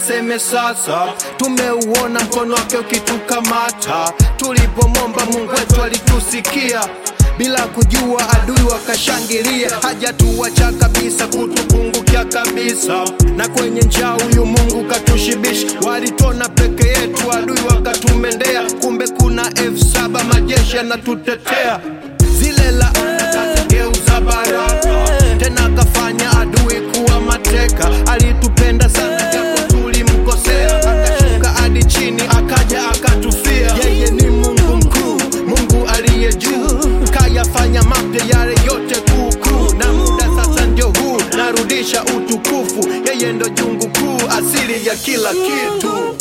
aseme sasa, tumeuona mkono wake ukitukamata. Tulipomwomba Mungu wetu alitusikia bila kujua adui wakashangilia, hajatuacha kabisa, kutupungukia kabisa. Na kwenye njaa huyu Mungu katushibisha, walitona peke yetu, adui wakatumendea, kumbe kuna elfu saba majeshi yanatutetea. Zile laana kazigeuza baraka, tena akafanya adui kuwa mateka. Alitupenda sana japo tulimkosea, akashuka hadi chini, akaja akatufia. Yeye ni Mungu mkuu, Mungu aliye juu, kayafanya mapya yale yote kuukuu, na muda sasa ndio huu, narudisha utukufu. Yeye ndo jungu kuu, asili ya kila kitu.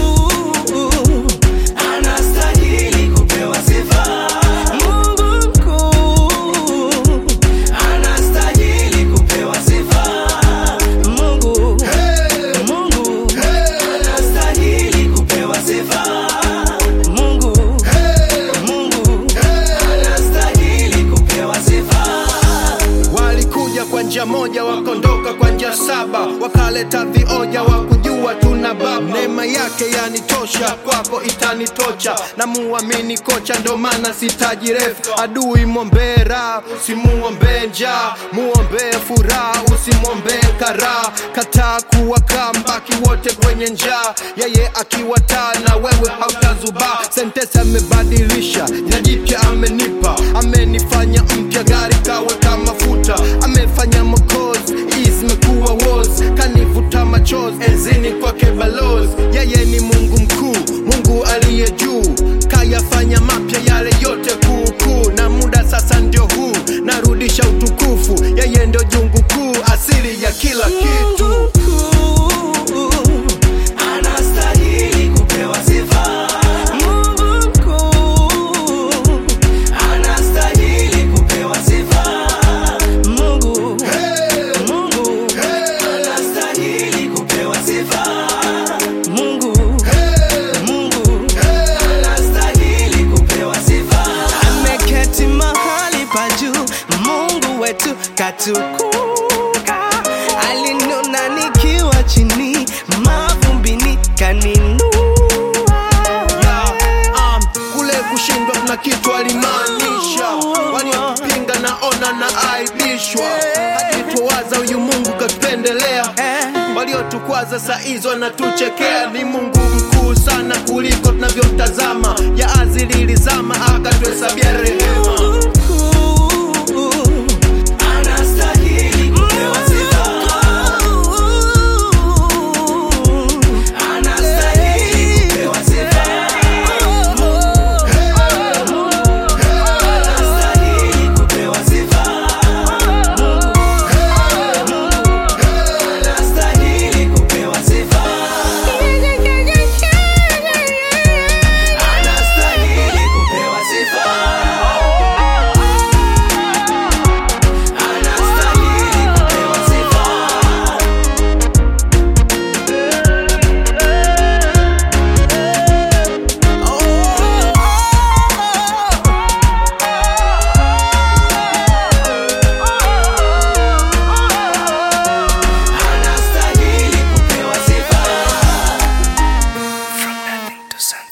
Anastahili kupewa sifa. Mungu mkuu, Anastahili kupewa sifa. Mungu, Mungu, Anastahili kupewa sifa. Mungu, Mungu, Anastahili kupewa sifa. Walikuja kwa njia moja, wakaondoka kwa njia saba, wakaleta vioja, wakujua tuna baba. Neema yake yanitosha, kwako itanitocha, na muamini kocha, ndo maana sitaji refu. Adui mwombee raha, usimuombee njaa, muombee furaha, usimwombee karaha. Kataa kuwa kambaki wote kwenye njaa, yeye akiwa taa na wewe hautazubaa. Sentesi amebadilisha, jina jipya amenipa, amenifanya mpya, gari kaweka mafuta, amefanya mokozi zimekuwa wos, kanivuta machozi enzini kwake balozi. Yeye ni Mungu mkuu, Mungu aliye juu, kayafanya mapya yale yote kuukuu, na muda sasa ndio huu, narudisha utukufu. Yeye ndio jungu kuu, asili ya kila kitu. mkuu, Anastahili kupewa sifa. Mungu mkuu, Anastahili kupewa sifa. Mungu, Mungu, Anastahili kupewa sifa. Mungu, Mungu. Anastahili kupewa sifa. ameketi mahali pa juu, Mungu wetu katukuka. Alinona nikiwa chini mavumbini, kaninua Um, kule kushindwa kuna kitu alimaanisha, waliopinga naona na aibishwa, hajituwaza huyu Mungu katupendelea waliotukwaza saa hizo wanatuchekea. Ni Mungu mkuu sana kuliko tunavyotazama, ya azili ilizama akatuhesabia rehema. Anastahili kupewa sifa. Anastahili kupewa sifa. Anastahili kupewa sifa. Anastahili kupewa sifa. Anastahili kupewa sifa. Anastahili kupewa sifa. Anastahili kupewa sifa. From nothing to something.